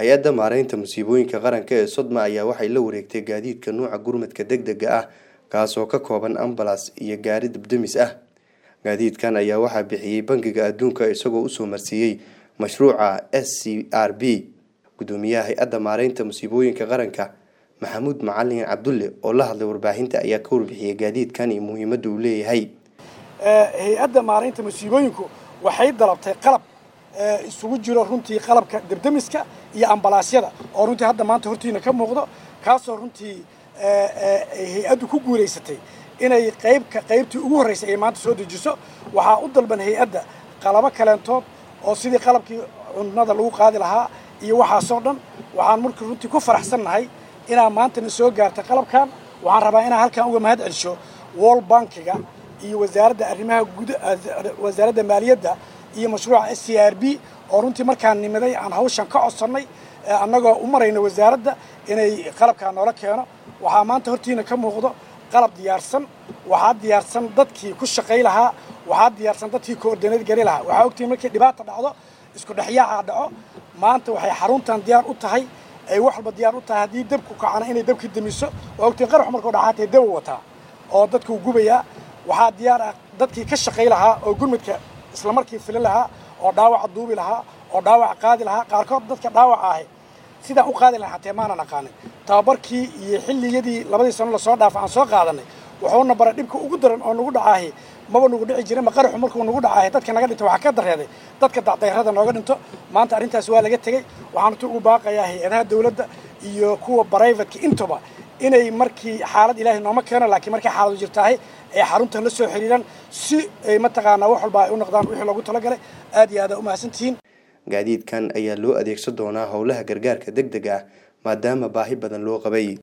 hay-adda maareynta musiibooyinka qaranka ee sodma ayaa waxay la wareegtay gaadiidka nuuca gurmadka deg dega ah kaasoo ka kooban ambalas iyo gaari dabdamis ah gaadiidkan ayaa waxaa bixiyey bangiga adduunka isagoo usoo marsiiyey mashruuca s c r b gudoomiyaha hay-adda maareynta musiibooyinka qaranka maxamuud macalin cabdulle oo la hadlay warbaahinta ayaa ka warbixiyey gaadiidkan iyo muhiimadda uu leeyahay hay-adda maareynta musiibooyinku waxay dalabtay qalab isugu jiro runtii qalabka debdemiska iyo ambalaasyada oo runtii hadda maanta hortiina ka muuqdo kaasoo runtii hay-addu ku guulaysatay inay qaybka qaybtii ugu horreysay ay maanta soo dejiso waxaa u dalban hay-adda qalabo kaleentood oo sidii qalabkii cunnada lagu qaadi lahaa iyo waxaasoo dhan waxaan markii runtii ku faraxsannahay inaa maantana soo gaartay qalabkan waxaan rabaa inaan halkan uga mahad celsho wall bankiga iyo wasaaradda arrimaha guud wasaaradda maaliyadda iyo mashruuca s c r b oo runtii markaan nimiday aan hawshan ka codsannay annagoo u marayna wasaaradda inay qalabkaa noola keeno waxaa maanta hortiina ka muuqdo qalab diyaarsan waxaa diyaarsan dadkii ku shaqay lahaa waxaa diyaarsan dadkii koordineed gari lahaa waxaa ogtihiin markii dhibaata dhacdo isku dhexyaaca dhaco maanta waxay xaruntan diyaar u tahay ay wax walba diyaar u tahay haddii dabku kacana inay dabka damiso waa ogtihiin qarax markuu dhacaatay daba wataa oo dadkuu gubayaa waxaa diyaar ah dadkii ka shaqay lahaa oo gurmadka isla markii fili lahaa oo dhaawaca duubi lahaa oo dhaawaca qaadi lahaa qaarkood dadka dhaawaca ahi sidaan u qaadi lahaa hatee maanan aqaanin tababarkii iyo xilligiyadii labadii sano lasoo dhaafa aan soo qaadanay wuxuuna baray dhibka ugu daran oo nagu dhacaahi maba nagu dhici jirin ma qaraxu markuu nagu dhacaahi dadka naga dhinto waxaa ka dareeday dadka dacdayrada nooga dhinto maanta arrintaas waa laga tegey waxaan utu ugu baaqayaa hay-adaha dawladda iyo kuwa brivatka intuba inay markii xaalad ilaahay nooma keeno laakiin markay xaaladu jirtaahay ay xaruntan la soo xiriiraan si ay mataqaanaa wax walba ay u noqdaan wixii loogu talagalay aad iyo aad aa u mahadsantihiin gaadiidkan ayaa loo adeegsan doonaa howlaha gargaarka deg deg ah maadaama baahi badan loo qabay